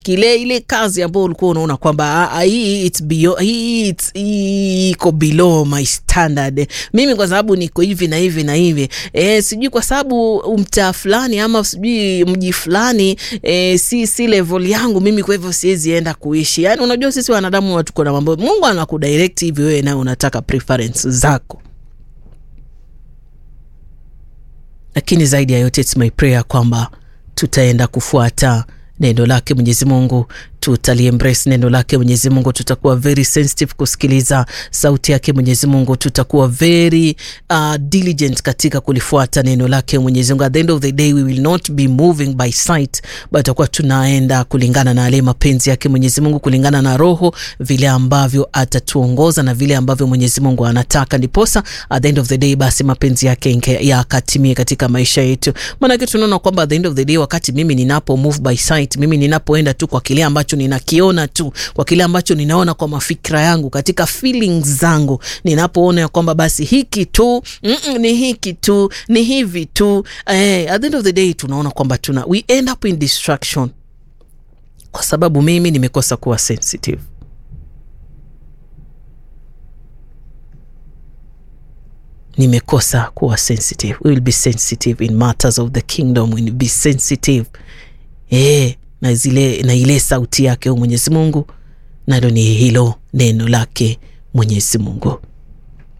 kile ile kazi ambayo ulikuwa unaona kwamba ah, hii it's below, hii it's hii iko below my standard, mimi kwa sababu niko hivi na hivi na hivi e, sijui kwa sababu mtaa fulani ama sijui mji fulani e, si si level yangu mimi, kwa hivyo siwezi enda kuishi. Yani unajua sisi wanadamu watu kuna mambo Mungu anakudirect hivi, wewe nawe unataka preference zako, lakini zaidi ya yote it's my prayer kwamba tutaenda kufuata neno lake Mwenyezi Mungu, tutaliembrace neno lake Mwenyezi Mungu, tutakuwa very sensitive kusikiliza sauti yake Mwenyezi Mungu, tutakuwa very uh, diligent katika kulifuata neno lake Mwenyezi Mungu. At the end of the day we will not be moving by sight, but tutakuwa tunaenda kulingana na yale mapenzi yake Mwenyezi Mungu, kulingana na Roho vile ambavyo atatuongoza na vile ambavyo Mwenyezi Mungu anataka, ndiposa at the end of the day basi mapenzi yake yakatimie katika maisha yetu. Maanake tunaona kwamba at the end of the day wakati mimi ninapo move by sight, mimi ninapoenda tu kwa kile ambacho ninakiona tu kwa kile ambacho ninaona kwa mafikra yangu katika feelings zangu, ninapoona ya kwamba basi hiki tu mm -mm, ni hiki tu ni hivi tu eh, at the end of the day tunaona kwamba tuna we end up in distraction, kwa sababu mimi nimekosa kuwa sensitive. Nimekosa kuwa sensitive. We will be sensitive in matters of the kingdom. We will be sensitive eh na zile na ile sauti yake Mwenyezi Mungu, nalo ni hilo neno lake Mwenyezi Mungu.